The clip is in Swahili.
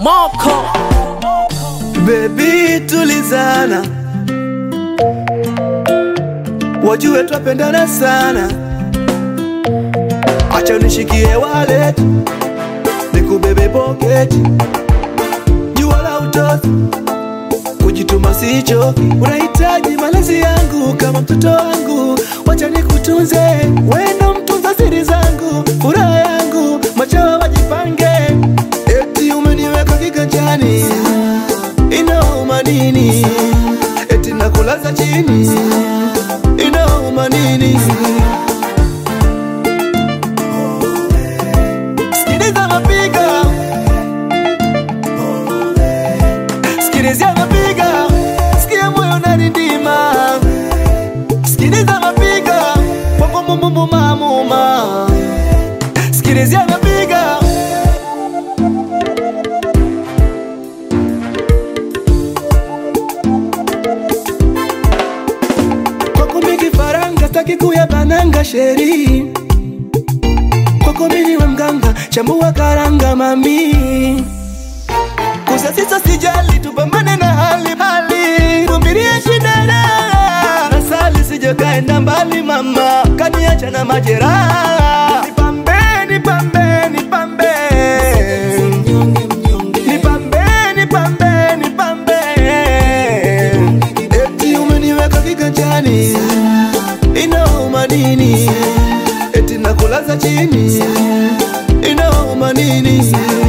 Moko Baby tulizana, wajue twapendana sana, acha unishikie wallet nikubebe pocket, jua la utoto kujituma sichoki, unahitaji malezi yangu kama mtoto wangu, wacha nikutunze, wendo mtunza siri zangu, furaha yangu, machawa wajipange, eti umeniweka kiganjani, inauma nini? Eti nakulaza chini, inauma nini? Sikiliza mapigo Sikilizia mapigo, sikia moyo unanidima. Sikiliza mapigo, wako mumbumu mamuma. Sikilizia mapigo, kwako mingi faranga, staki kuyabananga sheri. Kwako mimi we mganga, chambua karanga mami kusasisa sijali, tupambane na hali hali, vumilia shida na nasali, sije kaenda mbali mama, kaniacha na majeraha. Nipambe, nipambe, nipambe, nipambe, nipambe, nipambe, eti umeniweka kiganjani, inauma nini? Eti nakulaza chini, inauma nini?